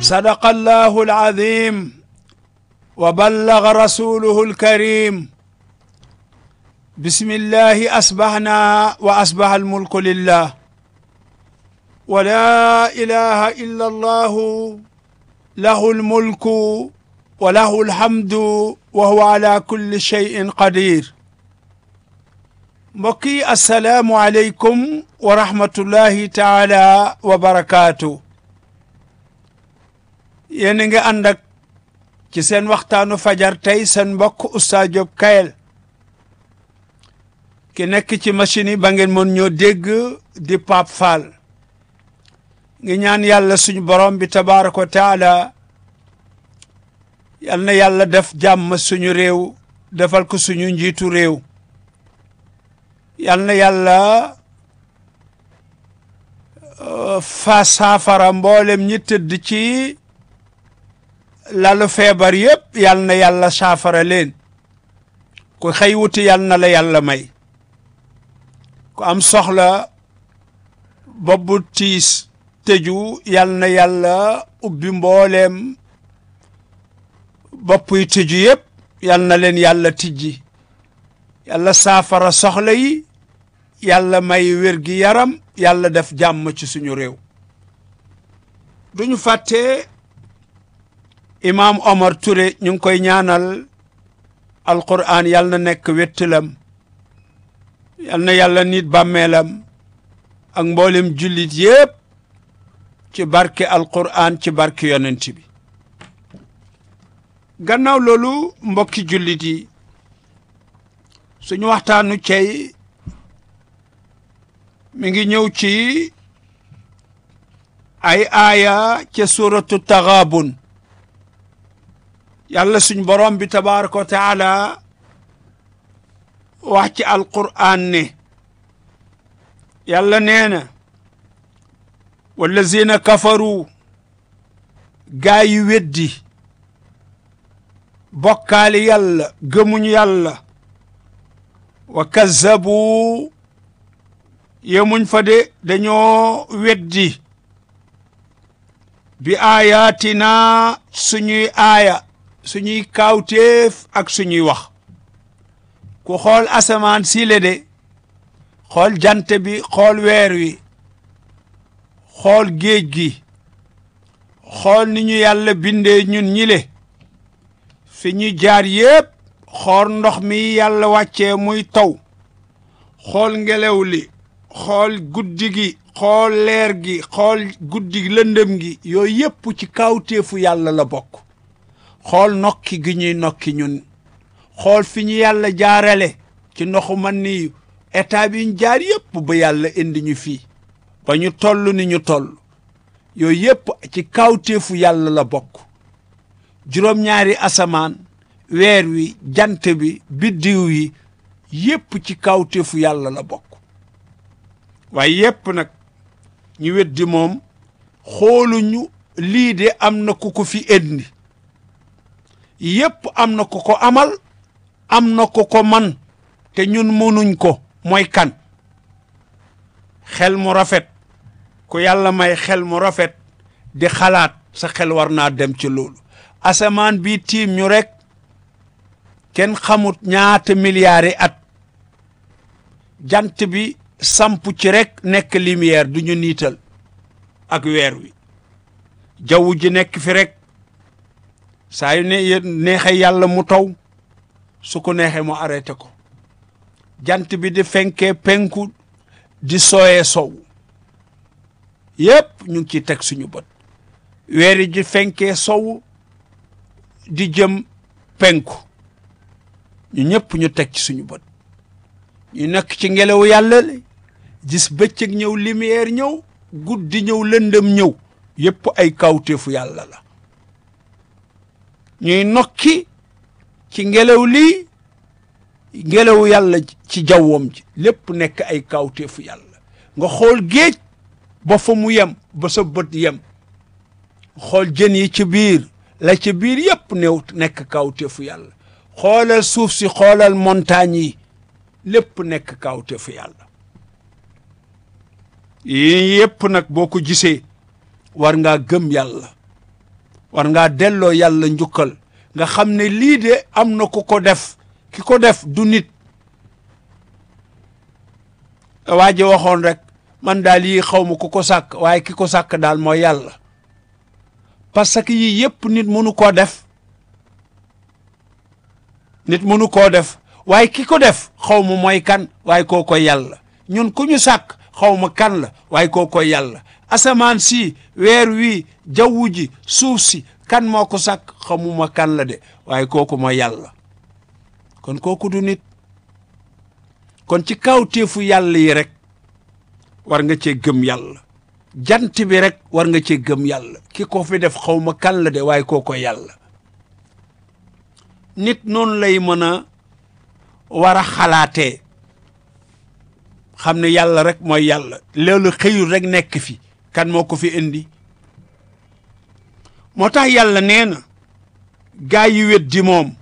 صدق الله العظيم وبلغ رسوله الكريم بسم الله أصبحنا وأصبح الملك لله ولا إله إلا الله له الملك وله الحمد وهو على كل شيء قدير mbokk yi asalaamu aleykum wa rahmatullahi taala wa barakaatu yéen a ngi ànd ak ci seen waxtaanu fajar tey seen mbokk Oustaz Diop Kayel ki nekk ci machine yi ba ngeen mën ñoo dégg di Pape Fall ngi ñaan yàlla suñu borom bi tabaaraka wa taala yal na yàlla def jàmm suñu réew defal ko suñu njiitu réew yal na yàlla fa saafara mboolem ñi tëdd ci lalu feebar yépp yal na yàlla saafara leen ku xëy wuti yal na la yàlla may ku am soxla bobbu tiis tëju yal na yàlla ubbi mbooleem bopp yi tëju yépp yal na leen yàlla tijji yàlla saafara soxla yi yàlla may wér gi yaram yàlla def jàmm ci suñu réew duñu fàtte imaam Omar Touré ñu ngi koy ñaanal alquran yàlla na nekk wéttalam yal na yàlla nit bàmmeelam ak mboolem jullit yépp ci barke alquran ci barke yonent bi gannaaw loolu mbokki jullit yi suñu waxtaanu cey mi ngi ñëw ci ay aaya ca suratu taxaabun yàlla suñ borom bi tabaraka wa taala wax ci alqur'an ne yàlla nee na wallazina kafaru gaa yi weddi bokkaali yàlla gëmuñ yàlla wa kazzabu yemuñ fa de dañoo weddi bi aayaatina suñuy aaya suñuy kaawteef ak suñuy wax ku xool asamaan sile de xool jant bi xool weer wi xool géej gi xool ni ñu yàlla bindee ñun ñile fi ñu jaar yépp xool ndox mi yàlla wàccee muy taw xool ngelaw li xool guddi gi xool leer gi xool guddi lëndëm gi yooyu yépp ci kawteefu yàlla la bokk xool nokki gi ñuy nokki ñun xool fi ñu yàlla jaarale ci ndoxu man ni état bi ñu jaar yépp ba yàlla indi ñu fii ba ñu toll ni ñu toll yooyu yépp ci kawteefu yàlla la bokk juróom-ñaari asamaan weer wi jant bi biddiw yi yépp ci kawteefu yàlla la bokk waaye yépp nag ñu weddi moom xooluñu lii de am na ku ko fi indi yépp am na ku ko amal am na ku ko man te ñun mënuñ ko mooy kan xel mu rafet ku yàlla may xel mu rafet di xalaat sa xel war naa dem ci loolu asamaan bi tiim ñu rek kenn xamut ñaata milliards yi at jant bi samp ci rek nekk lumière du ñu niital ak weer wi jaww ji nekk fi rek saa yu ne neexee yàlla mu taw su ko neexee mu arrêté ko jant bi di fenkee penku di sooyee sow yépp ñu ngi ciy teg suñu bët weer yi di fenkee sow di jëm penku ñu ñëpp ñu teg ci suñu bët ñu nekk ci ngelaw yàlla gis bëccëg ñëw lumière ñëw guddi ñëw lëndëm ñëw yépp ay kawteefu yàlla la ñuy nokki ci ngelaw lii ngelaw yàlla ci jawwam ji lépp nekk ay kawteefu yàlla nga xool géej ba fa mu yem ba sa bët yem xool jën yi ci biir la ci biir yépp new nekk kawteefu yàlla xoolal suuf si xoolal montagne yi lépp nekk kawteefu yàlla yii yépp nag boo ko gisee war ngaa gëm yàlla war ngaa delloo yàlla njukkal nga xam ne lii de am na ku ko def ki ko def du nit waa ji waxoon rek man daal yii xaw ma ku ko sàkk waaye ki ko sàkk daal mooy yàlla parce que yii yépp nit mënu koo def nit mënu koo def waaye ki ko def xaw ma mooy kan waaye koo koy yàlla ñun ku ñu sàkk xaw ma kan la waaye koo koy yàlla asamaan si weer wi jaww ji suuf si kan moo ko sàkk xamuma kan la de waaye kooku mooy yàlla kon kooku du nit kon ci kawteefu yàlla yi rek war nga cee gëm yàlla jant bi rek war nga cee gëm yàlla ki ko fi def xaw ma kan la de waaye koo koy yàlla nit noonu lay mën a war a xalaatee xam ne yàlla rek mooy yàlla loolu xëyul rek nekk fi kan moo ko fi indi moo tax yàlla nee na gaa yi weddi moom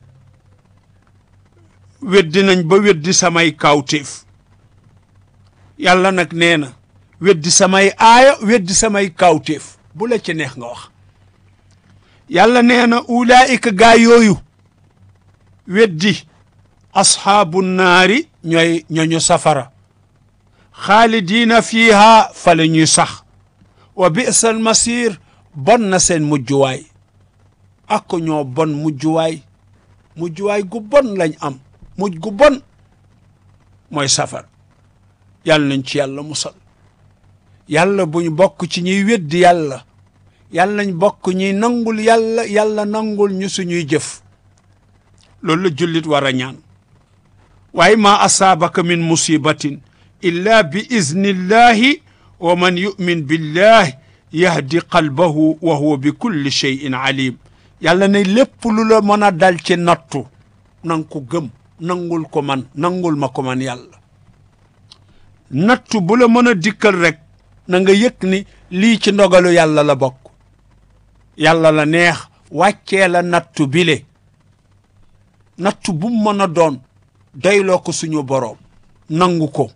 weddi nañ ba weddi samay kawtéef yàlla nag nee na weddi samay aaya weddi samay kawtéef bu la ci neex nga wax yàlla nee na ulaayika gaa yooyu weddi asxaabu naari ñooy ñooñu safara xaalidiina fiiha fa la ñuy sax wa bisa al masir bon na seen mujjuwaay ak ñoo bon mujjuwaay mujjuwaay gu bon lañ am mujj gu bon mooy safara yàlla nañ ci yàlla musal yàlla buñ bokk ci ñuy weddi yàlla yàlla nañ bokk ñuy nangul yàlla yàlla nangul ñu suñuy jëf loolu la jullit war a ñaan waaye maa asaabaka min musibatin illa bi iznillahi wa man yu'min billahi yahdi qalbahu wa huwa bi kulli shay'in alim yàlla ne lépp lu la mën a dal ci nattu nang ko gëm nangul ko man nangul ma ko man yàlla nattu bu la mën a dikkal rek na nga yëg ni lii ci ndogalu yàlla la bokk yàlla la neex wàccee la nattu bile nattu bu mu mën a doon doyloo ko suñu boroom nangu ko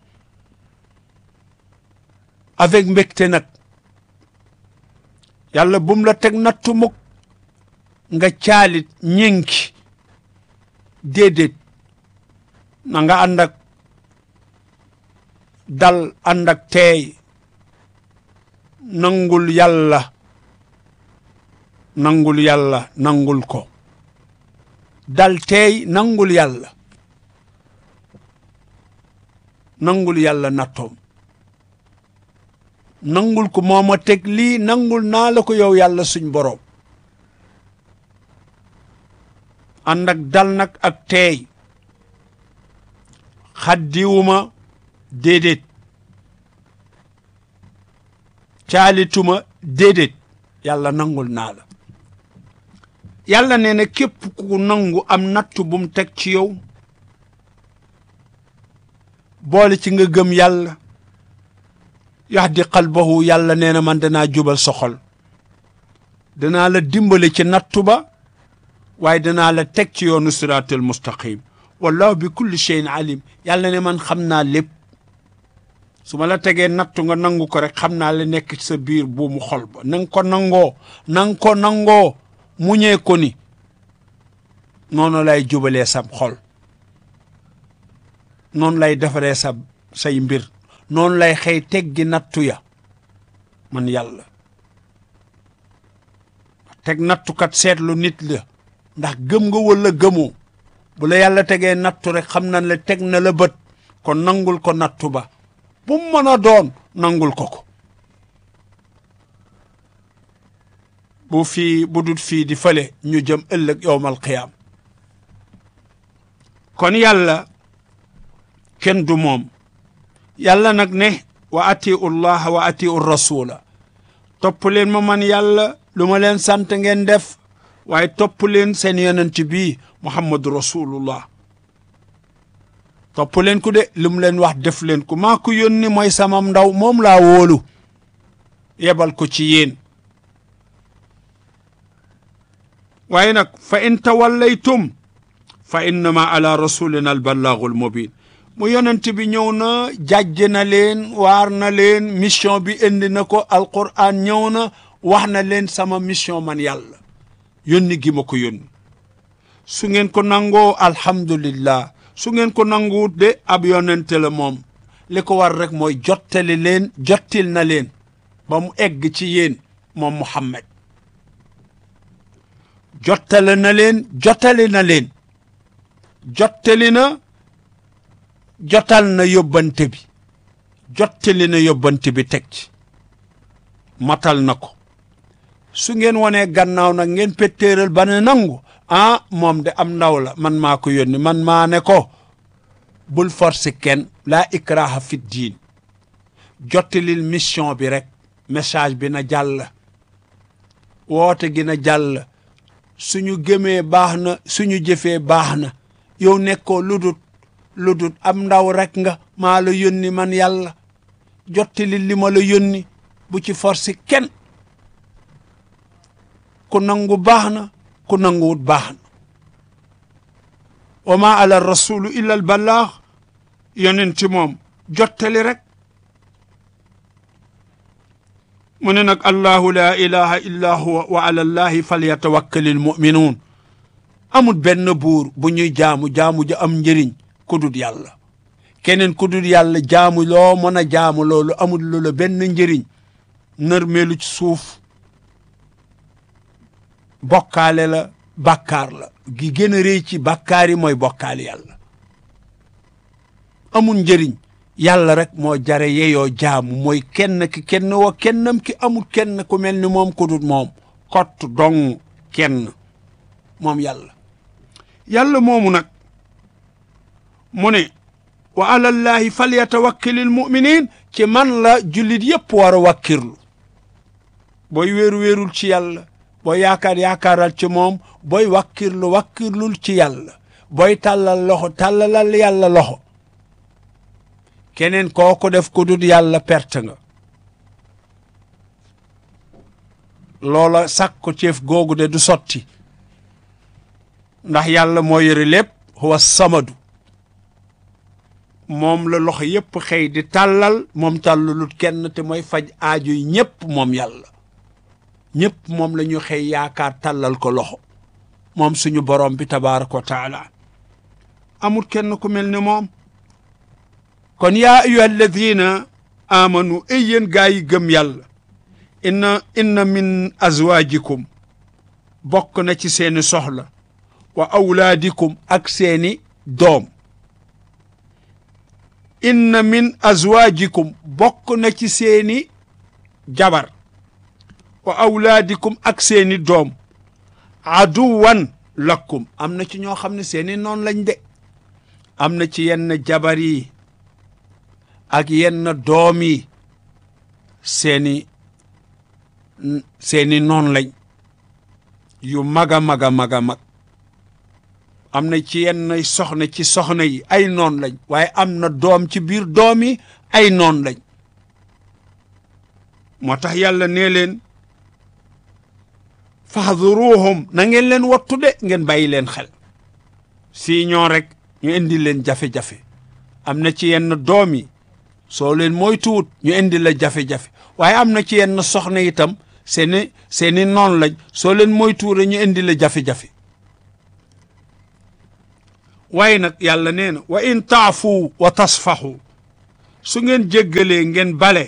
avec mbégte nag yàlla bum la teg nattu mukk nga caalit ñénki déedéet na nga ànd ak dal ànd ak teey nangul yàlla nangul yàlla nangul ko dal teey nangul yàlla nangul yàlla nattoom nangul ko moo ma teg lii nangul naa la ko yow yàlla suñ boroom ànd ak dal nag ak teey xaddiwuma déedéet caalituma déedéet yàlla nangul naa la yàlla nee na képp ku nangu am nattu bu mu teg ci yow boole ci nga gëm yàlla yahdi qalbahu yàlla nee na man danaa jubal soxol danaa la dimbale ci nattu ba waaye danaa la teg ci yoonu siraatal mustaqim wallahu bi kulli shay'in alim yàlla ne man xam naa lépp su ma la tegee nattu nga nangu ko rek xam naa la nekk ci sa biir buumu xol ba na nga ko nangoo na nga ko nangoo muñee ko ni noonu lay jubalee sab xol noonu lay defaree sa say mbir noonu lay xëy teggi nattu ya man yàlla teg nattukat seetlu nit la ndax gëm nga wala gëmoo bu la yàlla tegee nattu rek xam na la teg na la bët kon nangul ko nattu ba bu mu mën a doon nangul ko ko bu fii bu dul fii di fële ñu jëm ëllëg yowmal qiyaam kon yàlla kenn du moom yàlla nag ne wa atiu llaha wa atiu rasula topp leen ma man yàlla lu ma leen sant ngeen def waaye topp leen seen yonent bii muhammadu rasulullah topp leen ku de lu mu leen wax def leen ko maa ko yónni mooy samam ndaw moom laa wóolu yebal ko ci yéen waaye nag fa in tawallaytum fa innama ala rasulina alballaagu almubin mu yonent bi ñëw na jàjj na leen waar na leen mission bi indi na ko alquran ñëw na wax na leen sama mission man yàlla yónni gi ma ko yónni su ngeen ko nangoo alhamdulillah su ngeen ko nanguwut de ab yonente la moom li ko war rek mooy jottali leen jottil na leen ba mu egg ci yéen moom Muhammad jottale na leen jottali na leen jottali na jotal na yóbbante bi jottali na yóbbante bi teg ci matal na ko su ngeen wonee gannaaw nag ngeen pettéeral ba ne nangu ah moom de am ndaw la man maa ko yónni man maa ne ko bul forcer kenn laa ikraha fi diin jottalil mission bi rek message bi na jàll woote gi na jàll suñu gëmee baax na suñu jëfee baax na yow nekkoo ludut ludut am ndaw rek nga maa la yónni man yàlla jottalil li ma la yónni bu ci forcer kenn ku nangu baax na ku nanguwut baax na wa ma ala rasulu illa al balaax yonenti moom jottali rek mu ne nag allahu la ilaha illa huwa wa ala allahi falyatawakkalil muminuun amul benn buur bu ñuy jaamu jaamu ja am njëriñ ku dul yàlla keneen ku dul yàlla jaamu loo mën a jaamu loolu amul lu la benn njëriñ nërmeelu ci suuf bokkaale la bàkkaar la gi gën a rëy ci bàkkaar yi mooy bokkaale yàlla amul njëriñ yàlla rek moo jare yeyoo jaamu mooy kenn ki kenn wa kennam ki amul kenn ku mel ni moom ku dul moom kott dong kenn moom yàlla yàlla moomu nag mu ne wa alallahi falyatawakkilil muminin ci man la jullit yépp war a wakkirlu booy wéeru wéerul ci yàlla booy yaakaar yaakaaral ci moom booy wakkirlu wakkirlul ci yàlla booy tàllal loxo tàllalal yàlla loxo keneen koo ko def ku dul yàlla perte nga loola sàkko ceef googu de du sotti ndax yàlla moo yore lépp huwa samadu moom la loxo yépp xëy di tàllal moom tàllalut kenn te mooy faj aajo yi ñépp moom yàlla ñépp moom la ñu xëy yaakaar tàllal ko loxo moom suñu borom bi tabaaraka wa taala amul kenn ku mel ne moom kon yaa ayuha alladina amanu ay yéen gaa yi gëm yàlla inna inna min azwaajikum bokk na ci seeni soxla wa awlaadikum ak seeni doom inna min azwaajikum bokk na ci seeni jabar wa awlaadikum ak seeni doom aduwan lakum am na ci ñoo xam ne seeni noon lañ de am na ci yenn jabar yi ak yenn doom yi seeni seeni noon lañ yu mag a mag a mag a mag am na ci yenn soxna ci soxna yi ay noon lañ waaye am na doom ci biir doom yi ay noon lañ moo tax yàlla nee leen fahduruhum na ngeen leen wattu de ngeen bàyyi leen xel si ñoo rek ñu indi leen jafe-jafe am na ci yenn doom yi soo leen moytuwut ñu indi la jafe-jafe waaye am na ci yenn soxna itam seeni seeni noon lañ soo leen moytuwut ñu indi la jafe-jafe waaye nag yàlla nee na wa in taafu wa tasfaxu su ngeen jéggalee ngeen bale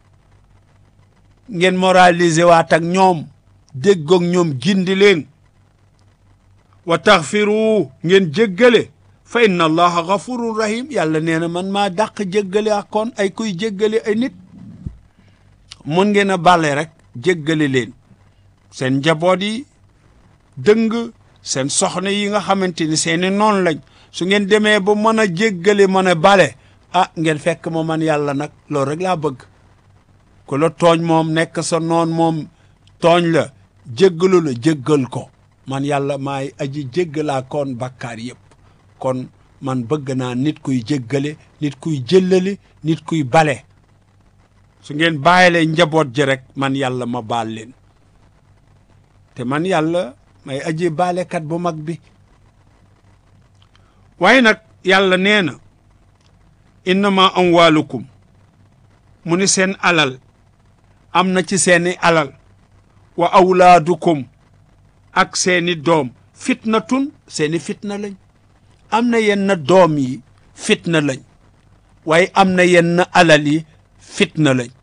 ngeen moraliser waat ak ñoom déggoog ñoom gindi leen wa taxfiru ngeen jéggale fa inna allaha gafurun rahim yàlla nee na man maa dàq jéggale ak kon ay kuy jéggale ay nit mun ngeen a bale rek jéggale leen seen njaboot yi dëng seen soxna yi nga xamante ni seeni noonu lañ su ngeen demee ba mën a jéggale mën a bale ah ngeen fekk ma man yàlla nag loolu rek laa bëgg ku la tooñ moom nekk sa noon moom tooñ la jéggalu la jéggal ko man yàlla maay aji jéggalaa koon bakkaar yépp kon man bëgg naa nit kuy jéggale nit kuy jëllale nit kuy bale su ngeen bàyyilee njaboot ji rek man yàlla ma baal leen te man yàlla may aji baalekat bu mag bi waaye nag yàlla nee na innama amwaalukum mu ni seen alal am na ci seeni alal wa awlaadukum ak seeni doom fitnatun seeni fitna lañ am na yenn doom yi fitna lañ waaye am na yenn alal yi fitna lañ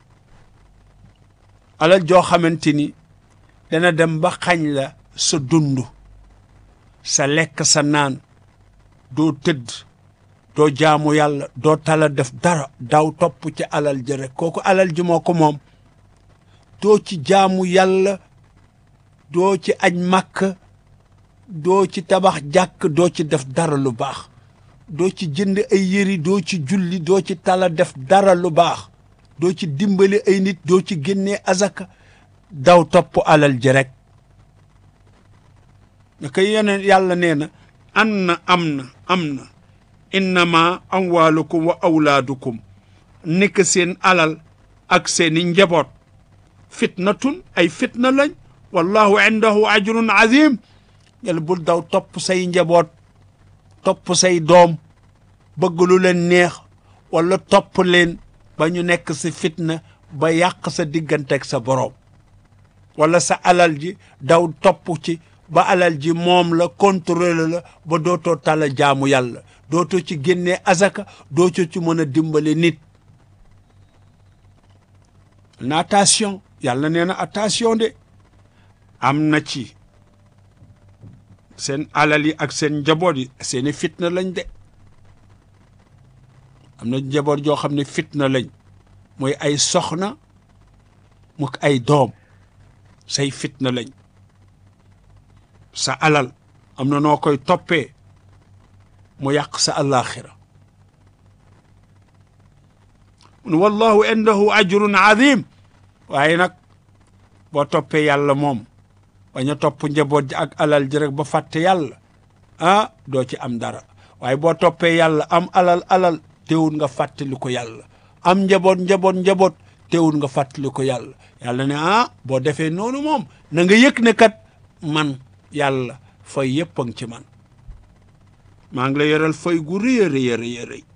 alal joo xamante ni dana dem ba xañ la sa dund sa lekk sa naan doo tëdd doo jaamu yàlla doo tala def dara daw topp ci alal ji rek kooku alal ji moo ko moom doo ci jaamu yàlla doo ci aj màkk doo ci tabax jàkk doo ci def dara lu baax doo ci jënd ay yëri doo ci julli doo ci tala def dara lu baax doo ci dimbali ay nit doo ci génnee azaka daw topp alal ji rek naka yeneen yàlla nee na an na am na am na innama amwaalukum wa awlaadukum nekk seen alal ak seeni njaboot fitnatun ay fitna lañ wallahu indahu ajrun azim yàlla bul daw topp say njaboot topp say doom bëgg lu leen neex wala topp leen ba ñu nekk si fitna ba yàq sa diggante ak sa boroom wala sa alal ji daw topp ci ba alal ji moom la contrôle la ba dootoo tala jaamu yàlla dootoo ci génnee azaka dootoo ci mën a dimbale nit na attention yàlla nee na attention de am na ci seen alal yi ak seen njaboot yi seeni fitna lañ de am na njaboot joo xam ne fitna lañ mooy ay soxna mu ay doom say fitna lañ sa alal am na noo koy toppee mu yàq sa alaxira mun wallahu indahu ajrun azim waaye nag boo toppee yàlla moom bañ a topp njaboot ji ak alal ji rek ba fàtte yàlla ah doo ci am dara waaye boo toppee yàlla am alal alal teewul nga fàttali ko yàlla am njaboot njaboot njaboot teewul nga fàttali ko yàlla yàlla ne ah boo defee noonu moom na nga yëg ne kat man yàlla fay yëpp a ngi ci man maa ngi la yoral fay gu rëy a rëy a rëy a rëy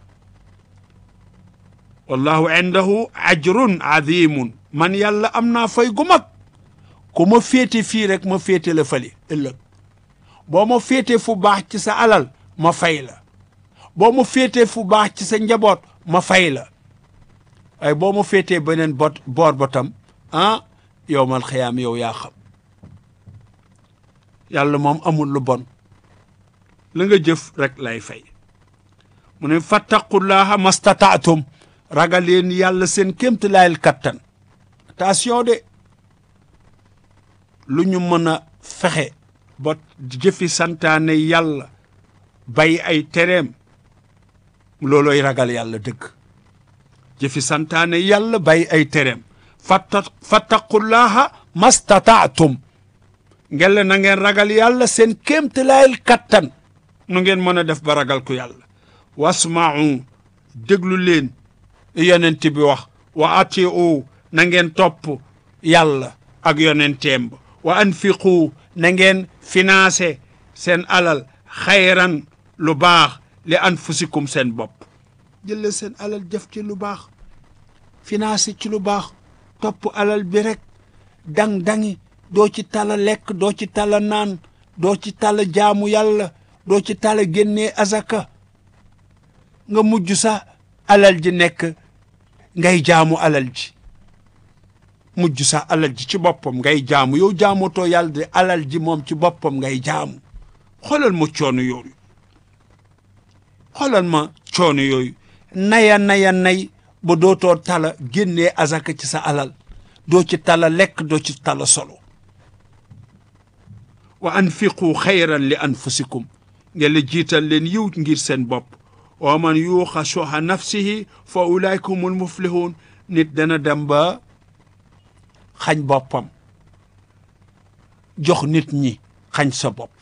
wallahu indahu ajrun azimun man yàlla am naa fay gu mag ku ma féete fii rek ma féete la fële ëllëg boo ma féete fu baax ci sa alal ma fay la boo ma féete fu baax ci sa njaboot ma fay la waaye boo ma féetee beneen bot boor ba tam ah yow mal xiyaam yow yaa xam yàlla moom amul lu bon la nga jëf rek lay fay mu ne fattaqullaha mastataatum ragal leen yàlla seen kémta laayal kattan attention de lu ñu mën a fexe ba jëfi santaane yàlla bay ay tereem loolooy ragal yàlla dëgg jëfi santaane yàlla bay ay tereem fatta fattaqullaha mastataatum ngel na ngeen ragal yàlla seen kéemtalaayal kattan nu ngeen mën a def ba ragal ko yàlla wasma'u déglu leen yonent bi wax wa atiu na ngeen topp yàlla ak yonenteem ba wa anfiqu na ngeen financé seen alal xayran lu baax li anfusikum seen bopp jëlle seen alal jëf ci lu baax financé ci lu baax topp alal bi rek dang-dangi doo ci tala lekk doo ci tala naan doo ci tala jaamu yàlla doo ci tala génnee azaka nga mujj sa alal ji nekk ngay jaamu alal ji mujj sa alal ji ci boppam ngay jaamu yow jaamootoo yàlla de alal ji moom ci boppam ngay jaamu xoolal ma coono yooyu xoolal ma coono yooyu naya naya nay ba dootoo tala génnee azaka ci sa alal doo ci tala lekk doo ci tala solo wa anfiqu xayran li anfusikum ngeen la jiital leen yiw ngir seen bopp wa man yuuxa suha nafsihi fa ulaika humul muflihun nit dana dem ba xañ boppam jox nit ñi xañ sa bopp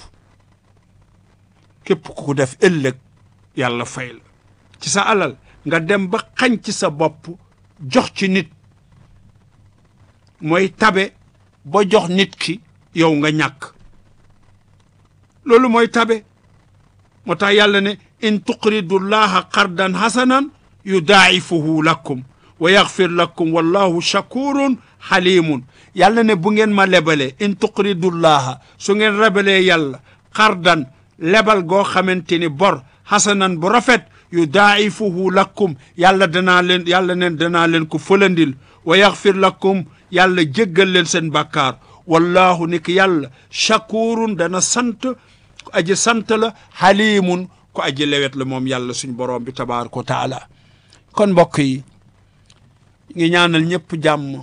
képp ku def ëllëg yàlla fay la ci sa alal nga dem ba xañ ci sa bopp jox ci nit mooy tabe ba jox nit ki yow nga ñàkk loolu mooy tabe moo tax yàlla ne in tuqridu llaha qardan hasanan yudaa'ifuhu lakum wa yaxfir lakum wallahu shakurun xalimun yàlla ne bu ngeen ma lebalee in tuqridullaha su ngeen rebalee yàlla xardan lebal goo xamante ni bor xasanan bu rafet yu daaifuhu lakum yàlla danaa leen yàlla neen danaa leen ko fëlandil wa yaxfir lakum yàlla jéggal leen seen bàkkaar wallahu ni ki yàlla shakurun dana sant ku aji sant la xalimun ku aji lewet la moom yàlla suñ borom bi tabaraka wa taala kon mbokk yi ngi ñaanal ñëpp jàmm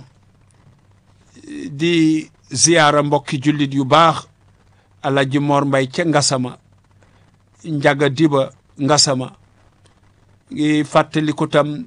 di ziyaara mbokki jullit yu baax alaji Mor Mbay ca Ngasama njaga diba Ngasama ngi fàttaliku tam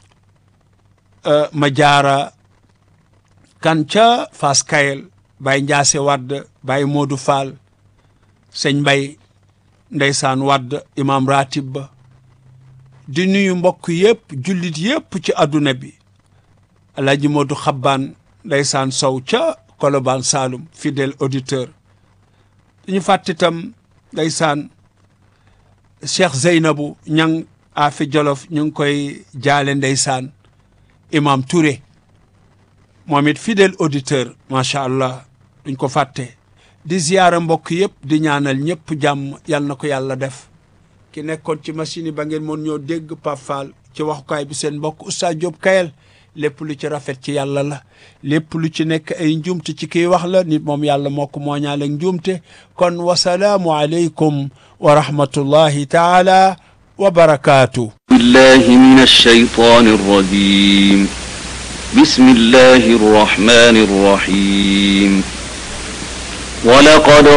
ma jaara kan ca Fass Kayel Baye Njaase Wadd Baye Moodu Fall sëñ Mbay ndeysaan Wadd imam ratib ba di nuyu mbokk yëpp jullit yëpp ci adduna bi Alaaji Moodu Xabbaan ndeysaan Sow ca Kolobaan Saalum fidèle auditeur dañu fàtte itam ndeysaan Cheikh Zeynabu ñang afi Jolof ñu ngi koy jaale ndeysaan imam Touré moom it fidèle auditeur macha allah duñ ko fàtte di ziyaara mbokk yëpp di ñaanal ñëpp jàmm yal na ko yàlla def ki nekkoon ci machine yi ba ngeen mën ñoo dégg Pape Fall ci waxukaay bi seen mbokk Oustaz Diop Kayel lépp lu ci rafet ci yàlla la lépp lu ci nekk ay njuumte ci kiy wax la nit moom yàlla moo ko mooñaale ak njuumte kon wasalaamu aleykum wa rahmatullahi taala wa barakaatu بالله من الشيطان الرجيم بسم الله الرحمن الرحيم ولقد